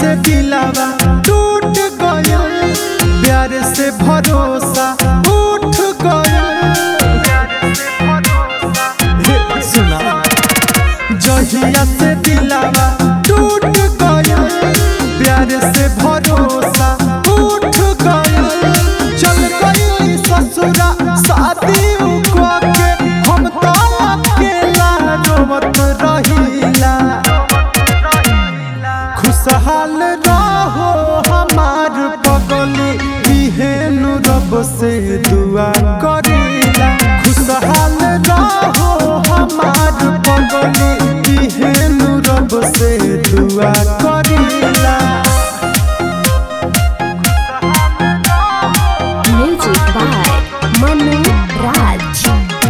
से दिलावा टूट गयल प्यार से भरोसा उठ गयल हे सुना जहिया से दिलावा टूट गयल प्यार से भरोसा उठ गयल चल गई ससुरा शादी उकवा के हम तो अकेला रोवत रहिला खुशहाल रहो हमार पगली इहेनु रब से दुआ करीला खुशहाल रहो हमार पगली इहेनु रब से दुआ करीला Music by Manu Raj.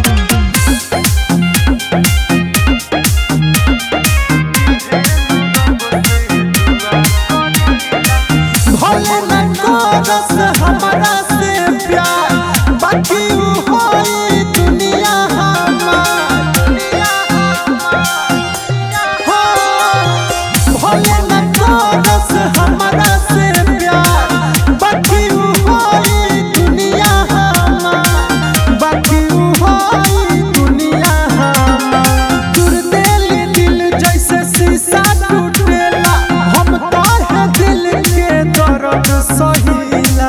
भले न करस हमरा से प्यार बाकी उ होई दुनिया हमार हो भले न करस हमरा से प्यार बाकी उ होई दुनिया हमार बाकी उ होई दुनिया हमार दूर दिल दिल जैसे शीशा टूटेला हम तोहे दिल के दर्द सहिला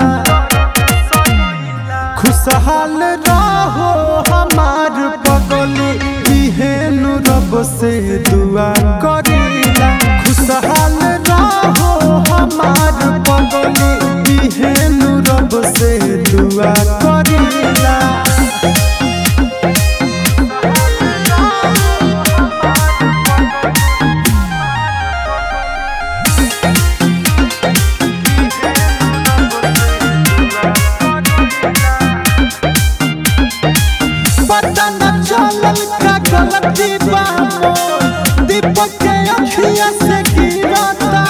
खुशहाल रहो हमार पगली इहेनु रब से दुआ करीला खुशहाल रहो हमार पगली इहेनु रब से दुआ करीला पता न चलल का गलती बा मोर दीपक के अखिया से गिरता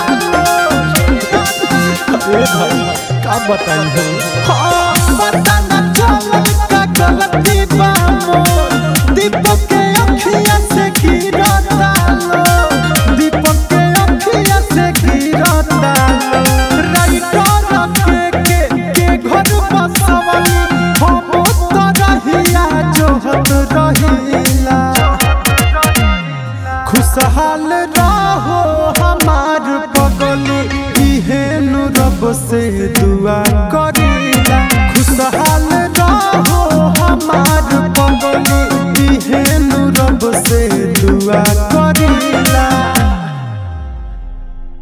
अरे भाई का बताई हो हाँ, पता न चलल का गलती बा मोर दीपक के अखिया से गिरता दीपक के अखिया से गिरता राइटर के के के घर बसवल हम तो रहिया जोहत रहिला खुशहाल रहो हमार पगली इहेनु रब से दुआ करीला खुशहाल रहो हमार पगली इहेनु रब से दुआ करीला